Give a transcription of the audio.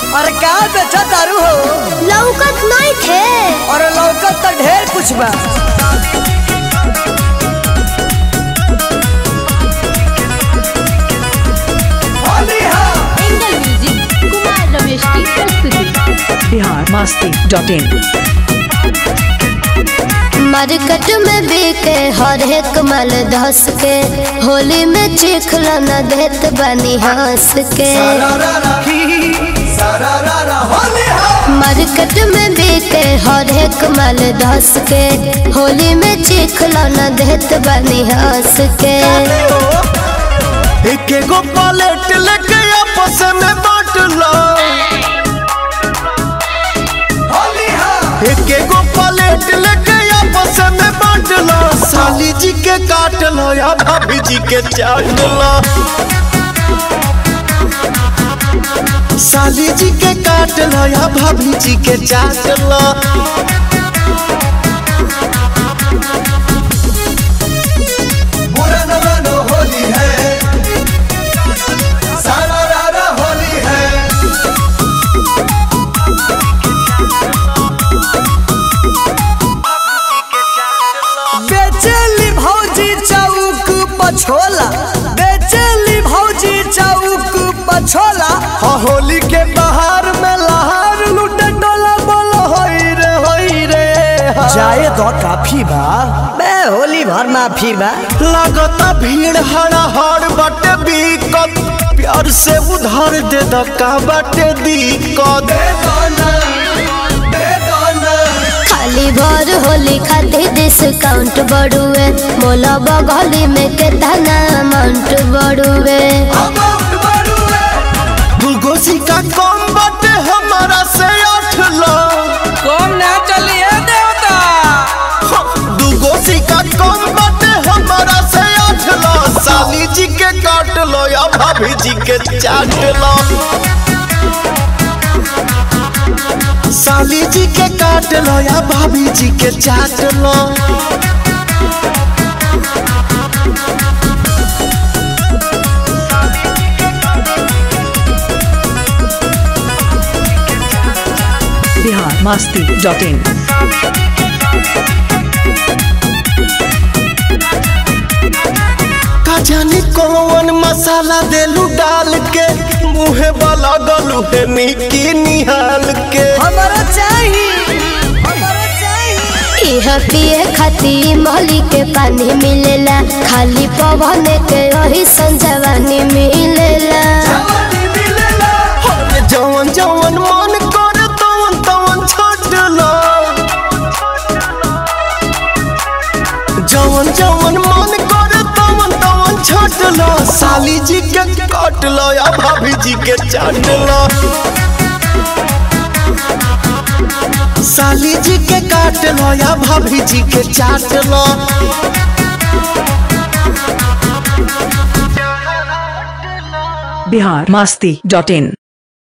अरे का बेचा दारू हो लौकत नहीं थे अरे लौकत तो ढेर कुछ बा एंगल म्यूजिक कुमार रमेश की प्रस्तुति Bihar Masti dot in market में बिके हर एक माल धस के होली में चिखला न देत बनी हंस के मार्केट में बिके हर एक माल धस के होली में चिखला न देत बनी हंस के एक एगो पलेट लेके आपस में बांट लो एक एगो पलेट लेके आपस में बांट लो साली जी के काट लो या भाभी जी के चाट लो साली जी के काट लो या भाभी जी के चाट लो होली है सारा रारा होली है बेचेली भौजी चौक पछोला बेचेली भौजी चौक पछोला हाँ होली के बाहर में लहार लूटे डोला बोलो होई रे होई रे जाए तो काफी बा बे होली भर माफी बा लगता भीड़ हड़ा हड़ बटे बीकत प्यार से उधार दे दका बटे दिक्कत खाली भर होली खातिर डिस्काउंट बढ़ुए मोला बगली में केतना अमाउंट बढ़ुए दूगो सिक्का कम बटे हमारा से आठ लो कम ना चलिए देवता दूगो सिक्का कम बटे हमारा से आठ लो साली जी के काट लो या भाभी जी के चाट लो साली जी के काट लो या भाभी जी के चाट लो बिहार मस्ती डॉट इन का जाने कौन मसाला देलू डाल के मुहे वाला गलू है निकी निहाल के हमारा चाहिए हमारा चाहिए इह पिए खातिर मोहली के पानी मिलेला खाली पवन के वही संजवानी मिलेला अरे जवन जवन मन करे तवन तवन छोट लो जवन जवन मन करे तवन तवन छोट लो साली जी के काट लो या भाभी जी के चाट लो साली जी के काट लो या भाभी जी के चाट लो बिहार मस्ती डॉट इन